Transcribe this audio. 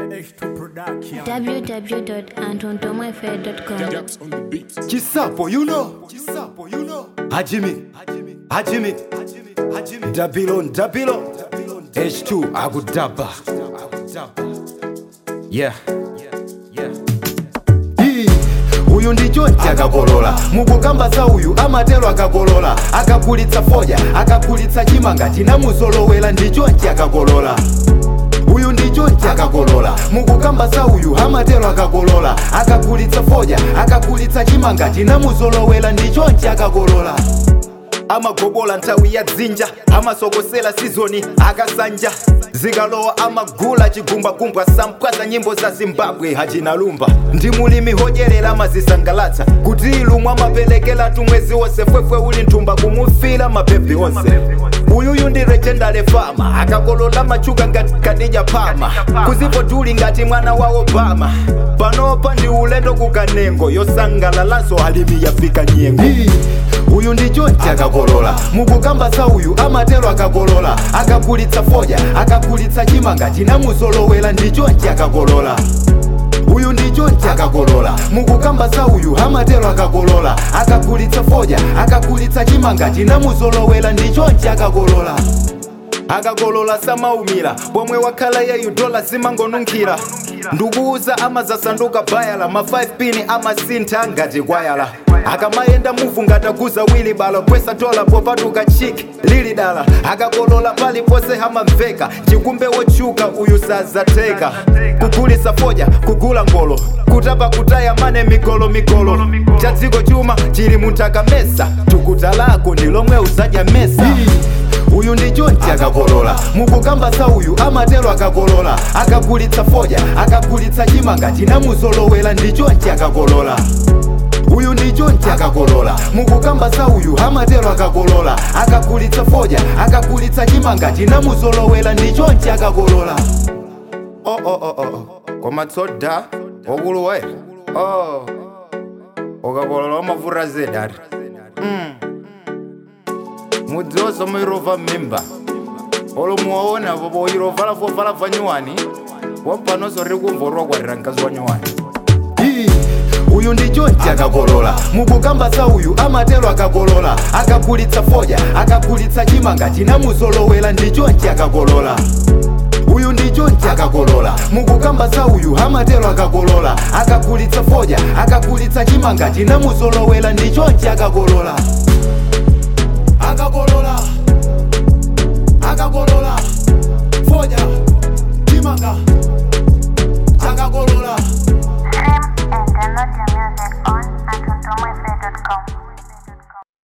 www.antontomafair.com. Chisapo, you know. Chisapo, you know. Hajimi. Hajimi. Hajimi. Dabilon, Dabilon. H2, Agudaba. Yeah. Hii, uyu ndi chonchi akakolola mukukamba za uyu amatero akakolola akakulitsa foja akakulitsa chimanga chinamuzolowera ndi chonchi akakolola uyu ndi chonchi akakolola mukukamba za uyu amatero akakolola akakulitsa foja akakulitsa chimanga chinamuzolowera ndi chonchi akakolola amagobola nthawi ya dzinja amasokosera sizoni akasanja zikalowa amagula chigumbwagumbwa sampwaza nyimbo za zimbabwe hachinalumba ndi mulimi hodyerera amazisangalatsa kuti ilumwe amaperekera tumwezi wonse fwefwe uli nthumba kumufira mapepi onse uyuyu ndi legendary fama akakolola machuka ngati kadija pama kuzipo tuli ngati mwana wa obama panopa ndi ulendo kukanengo yosangalalanso alimi yafika nyengo uyu ndi chonchi akakolola mukukamba za uyu amatero akakolola akakulitsa foja akakulitsa chimanga chinamuzolowera ndi chonchi akakolola uyu ndi chonchi akakolola mukukamba za uyu amatero akakolola akakulitsa foja akakulitsa chimanga chinamuzolowera ndi chonchi akakolola akakolola samaumira pomwe wakhala yeyu dola zimangonunkhira ndikuuza amazasanduka bayala ma 5 pini amasintha ngati kwayala akamayenda muvu ngataguza wili bala kwesa dola popatuka chiki lili dala akakolola paliponse hamamveka chikumbe wotchuka uyu sazateka kugulisa foja kugula ngolo kutapa kutaya mane migolo migolo cha dziko chuma chili munthaka mesa tukuta lako ndi lomwe uzadya mesa uyu ndi chonchi akakolola mukukamba za uyu amatero akakolola akakulitsa foja akakulitsa chimanga chinamuzolowera ndi chonchi akakolola uyu ndi chonchi akakolola mukukamba za uyu amatero akakolola akakulitsa foja akakulitsa chimanga chinamuzolowera ndi chonchi akakolola oh, oh, oh, oh. koma tsoda okuluwa oh. ukakolola wamavura zedari mm. mudziwoso muirova mmimba olo muwaona vovo irovala fovala vanyuwani wapanoso riri kumvorwa kwarira mkazi wa nyuwani uyu ndi chonchi akakolola mukukamba za uyu amatero akakolola akakulitsa foja akakulitsa chimanga chinamuzolowera ndi chonchi akakolola uyu ndi chonchi akakolola mukukamba za uyu amatero akakolola akakulitsa foja akakulitsa chimanga chinamuzolowera ndi chonchi akakolola akakolola akakolola foja chimanga akakolola Stream and download your music on antontomafair.com.